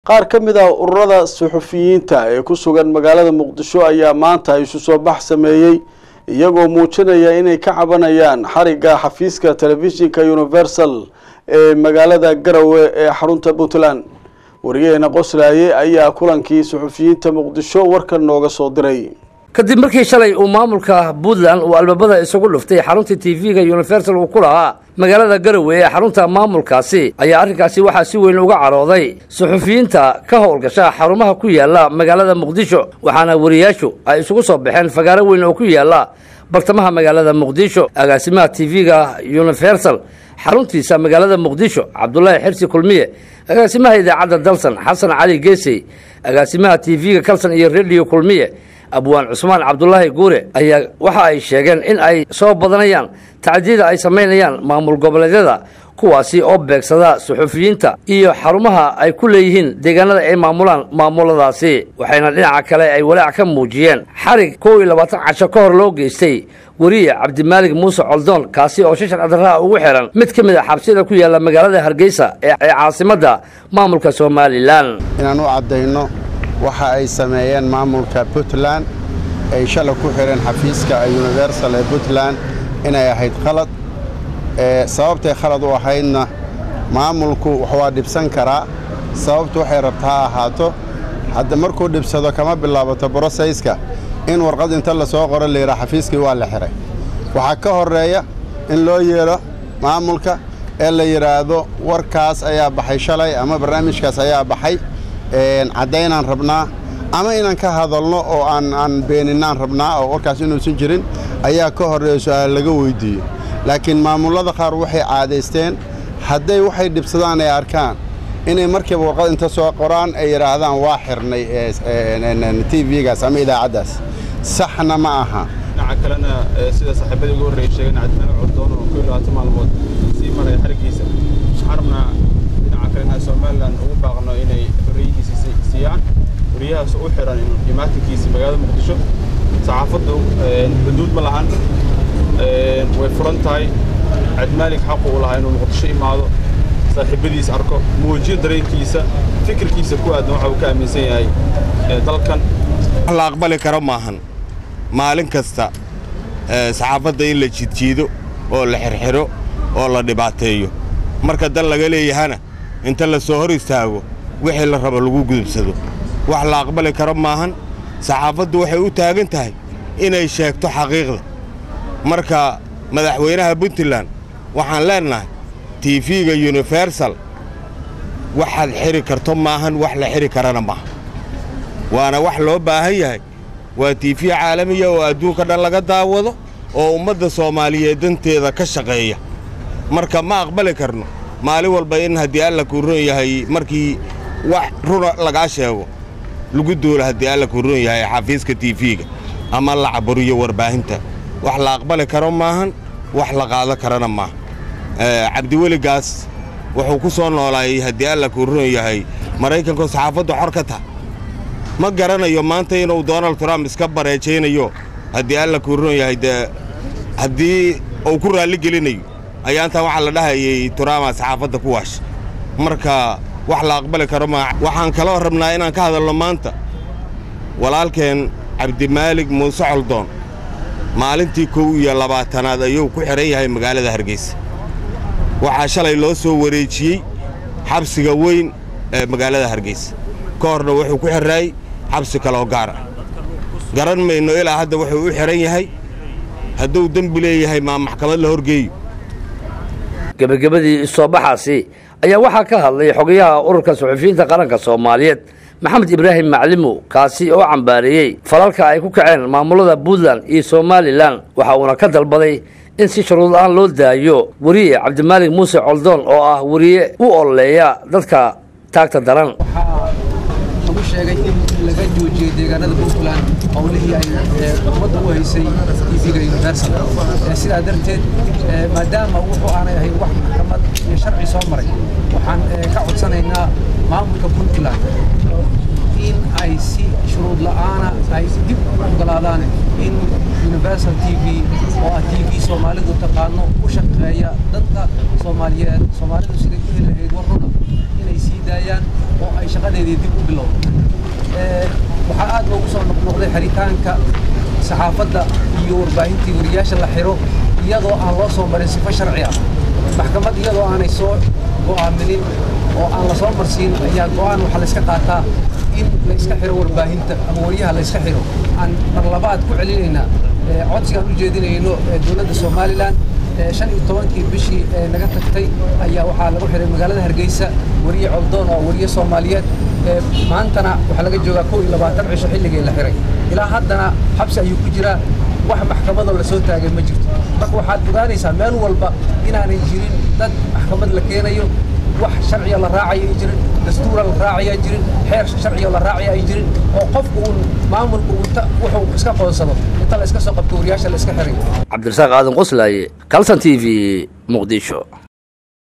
qaar ka mid ah ururada suxufiyiinta ee ku sugan magaalada muqdisho ayaa maanta isu soo bax sameeyey iyagoo muujinaya inay ka cabanayaan xarigga xafiiska telefishinka universal ee magaalada garowe ee xarunta puntland wariyaheena qoslaaye ayaa kulankii suxufiyiinta muqdisho warkan nooga soo diray kadib markii shalay uu maamulka puntland uu albaabada isugu dhuftay xarunta tv-ga universal uu ku lahaa magaalada garowe ee xarunta maamulkaasi ayaa arrinkaasi waxaa si weyn uga carooday suxufiyiinta ka howlgasha xarumaha ku yaala magaalada muqdisho waxaana wariyaashu ay isugu soo baxeen fagaaro weyn oo ku yaala bartamaha magaalada muqdisho agaasimaha tv-ga universal xaruntiisa magaalada muqdisho cabdulaahi xirsi kulmiye agaasimaha idaacadda dalsan xasan cali geesey agaasimaha tv-ga kalsan iyo rediyo kulmiye abwaan cusmaan cabdulaahi guure ayaa waxa ay sheegeen in ay soo badanayaan tacdiyada ay samaynayaan maamul goboleedyada kuwaasi oo beegsada suxufiyiinta iyo xarumaha ay ku leeyihiin deegaanada ay maamulaan maamuladaasi waxayna dhinaca kale ay walaac ka muujiyeen xarig kow iyo labaatan casho ka hor loo geystay weriye cabdimaalig muuse coldoon kaasi oo shashar adarraha ugu xihan mid ka mid a xabsiyada ku yaalla magaalada hargeysa ee caasimadda maamulka somalilan inaan u caddayno waxa ay sameeyeen maamulka puntland ay shalay ku xidheen xafiiska universal ee puntland inay ahayd khalad sababtay khalad u ahaydna maamulku waa dhibsan karaa sababtu waxay rabta ha ahaato hadda markuu dhibsado kama bilaabato brosayska in warqad inta la soo qoro layidhaa xafiiskii waa la xidhay waxaa ka horreeya in loo yeedho maamulka ee la yidhaahdo warkaas ayaa baxay shalay ama barnaamijkaas ayaa baxay caddaynaan rabnaa ama inaan ka hadalno oo aan aan beeninaan rabnaa oo warkaas inuusan jirin ayaa ka horreeya su-aal laga weyddiiyo laakiin maamullada qaar waxay caadaysteen hadday waxay dhibsadaan ay arkaan inay markiiba warqad inta soo qoraan ay yidhaahdaan waa xirnay t v-gaas ama idaacaddaas saxna ma aha dhinaca kalena sida saaxiibadii ugu horreeyay sheegeen cabdimaalig coldoon oo koo labaatan maalmood sii maraya xariggiisa waxaan rabnaa dhinaca kale inaan somalilan ugu baaqno inay xorriyihiisa siiyaan wariyahaas u xiran imaatinkiisa magaalada muqdisho saxaafaddu xuduud ma lahan way furan tahay cabdimaalig xaqu u lahaa inuu muqdisho imaado saaxiibadiis arko muujiyo dareenkiisa fikirkiisa ku aadan waxa uu ka aaminsan yahay dalkan wax la aqbali karo maahan maalin kasta saxaafadda in la jidjiido oo la xirxiro oo la dhibaateeyo marka dan laga leeyahana inta la soo hor istaago wixii la rabo lagu gudubsado wax la aqbali karo maahan saxaafaddu waxay u taagan tahay inay sheegto xaqiiqda marka madaxweynaha puntland waxaan leennahay tiifiga universal waxaad xidhi karto maahan wax la xidhi karana maaha waana wax loo baahan yahay waa tiifiya caalamiya oo adduunka dhan laga daawado oo ummadda soomaaliyeed danteeda ka shaqeeya marka ma aqbali karno maalin walba in haddii alla kuu ron yahay markii wax runa lagaa sheego lagu duulo haddii alla kuu ron yahay xafiiska tiifiga ama la caburiyo warbaahinta wax la aqbali karo maahan wax la qaado karana maaha cabdiweligaas wuxuu ku soo noolaayay haddii alla kuu ron yahay maraykanku saxaafaddu xor ka taha ma garanayo maanta inuu donald trump iska bareejaynayo haddii alla kuu ron yahay dee haddii uu ku raalli gelinayo ayaantaa waxaa la dhahayay turaama saxaafadda ku waash marka wax la aqbali karo maa waxaan kaloo rabnaa inaan ka hadalno maanta walaalkeen cabdimaalig muuse coldoon maalintii kow iyo labaatanaad ayuu ku xidhan yahay magaalada hargeysa waxaa shalay loo soo wareejiyey xabsiga weyn ee magaalada hargeysa ka horna wuxuu ku xirraayey xabsi kaloo gaar ah garan mayno ilaa hadda wuxuu u xidhan yahay hadduu dembi leeyahay maa maxkamad la horgeeyo gebagabadii isoobaxaasi ayaa waxaa ka hadlay xogayaha ururka suxufiyiinta qaranka soomaaliyeed maxamed ibraahim maclimo kaasi oo cambaareeyey falalka ay ku kaceen maamulada puntland iyo somalilan waxa uuna ka dalbaday in si shuruud la-aan loo daayo weriye cabdimaalig muuse coldoon oo ah weriye u ololeeya dadka taagta daran lagu sheegay in laga joojiyey deegaanada puntland howlihii ay ummadda u haysay tv-ga universal sidaa darteed maadaama wuxuu aanay ahayn wax maxkamad iyo sharci soo maray waxaan ka codsanaynaa maamulka puntland in ay si shuruud la'aana ay dib u ogolaadaan in universal t v oo ah t v soomaalidu taqaano u shaqeeya dadka soomaaliyeed soomaalidu siday ku heli lahayd war runa inay sii daayaan oo ay shaqadeedii dib u bilowdo waxaa aad loogu soo noqnoqday xiritaanka saxaafadda iyo warbaahintii wariyaasha la xiro iyadoo aan loo soo marin sifo sharci ah maxkamad iyadoo aanay soo go'aaminin oo aan la soo marsiin ayaa go'aan waxaa layska qaataa in la iska xiro warbaahinta ama wariyaha la iska xiro aan mar labaad ku celinaynaa codsigaan u jeedinayno dowladda somalilan shan iyo tobankii bishii naga tagtay ayaa waxaa lagu xiray magaalada hargeysa wariye coldoon oo wariye soomaaliyeed maantana waxaa laga joogaa kow iyo labaatan cisho xilligii la xiray ilaa haddana xabsi ayuu ku jiraa wax maxkamadoo la soo taagay ma jirto marka waxaad ogaanaysaa meel walba inaanay jirin dad maxkamad la keenayo wax sharciga la raacayo ay jirin dastuura la raacaya jirin xeer sharciga la raacaya ay jirin oo qofku uun maamulku unta wuxuu iska qoonsado inta la iska soo qabto wariyaasha la iska xiray cabdirasaaq aadan qoslaaye calson t v muqdisho